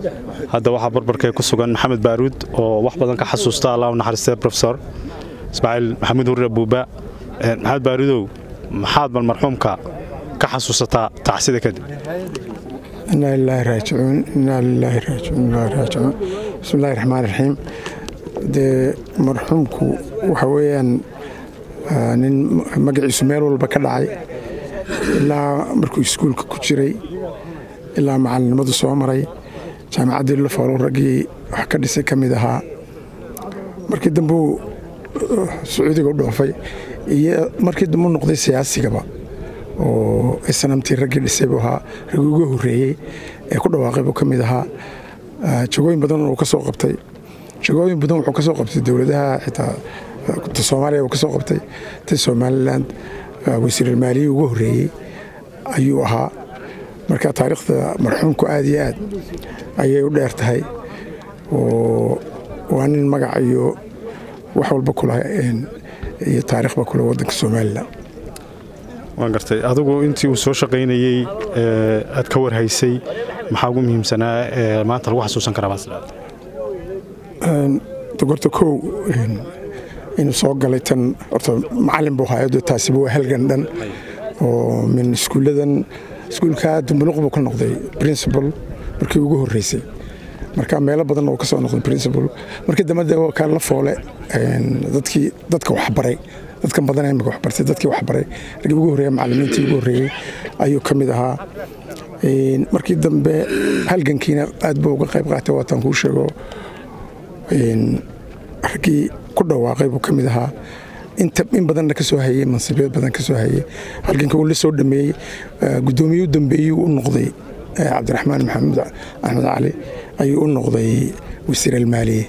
hadda waxaa barbarkee ku sugan maxamed baaruud oo wax badan ka xasuusta allah u naxariistay profesor ismaaciil maxamuud hurre buuba maxamed baaruudow maxaad bal marxuumka ka xasuusataa tacsida kadib inaa lilaahi raajicuun inaa lilaahi raajicuun ilaahi raajicuun bismillahi raxmaan raxiim dee marxuumku waxa weeyaan nin magaciisu meel walba ka dhacay ilaa markuu iskuulka ku jiray ilaa macalinimadu soo maray jaamacaddii lafoolo raggii wax ka dhisay ka mid ahaa markii dambuu sacuudiga u dhoofay iyo markii dambu noqday siyaasigaba oo snamtii raggii dhisay buu ahaa raggii ugu horreeyey ee ku dhawaaqay buu ka mid ahaa jagooyin badan uu ka soo qabtay jagooyin badan wuxuu ka soo qabtay dowladaha xitaa ta soomaaliya uu ka soo qabtay ta somalilan wasiiralmaaliyii ugu horreeyey ayuu ahaa marka taariikhda marxuumku aad iyo aad ayay u dheer tahay oo waa nin magac iyo wax walba kula iyo taariikhba kule waddanka somalilan waan gartay adigu intii uu soo shaqaynayey aad ka warhaysay maxaa ugu muhiimsanaa ee maanta lagu xasuusan karaa baasleed gorta kow inuu soo galay tan horta macalin buu ahaa taasiba waa halgan dhan oo min iskuulladan iskuulka dumbuluq buu ka noqday principal markii ugu horreysay marka meelo badan oo ka soo noqday principal markii dambe de kaa la foole dadkii dadka waxbaray dadkan badan imika waxbartay dadkii waxbaray raggii ugu horreeya macallimiintii ugu horreeyey ayuu ka mid ahaa markii dambe halgankiina aad buu uga qayb qaatay waataan kuu sheego raggii ku dhawaaqay buu ka mid ahaa in badanna ka soo hayey mansibyad badan ka soo hayey halganka uu la soo dhameeyey guddoomiye u dambeeyey u noqday cabdiraxmaan maxamuud axmed cali ayuu u noqday wasiir almaaliye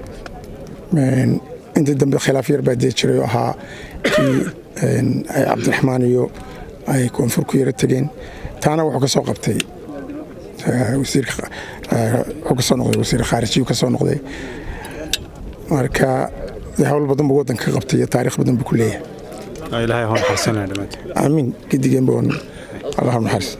intii dambe khilaaf yar baa dee jiray oo ahaa kii cabdiraxmaan iyo ay koonfur ku yaro tegeen taana wuxuu ka soo qabtay wuxuu ka soo noqday wasiir khaarijiyu ka soo noqday marka hawl badan buu waddanka ka qabtay iyo taariikh badan buu ku leeyahay ilaahay ha naxariisanaya dhammaantiin aamiin gidigeenba allah naxariis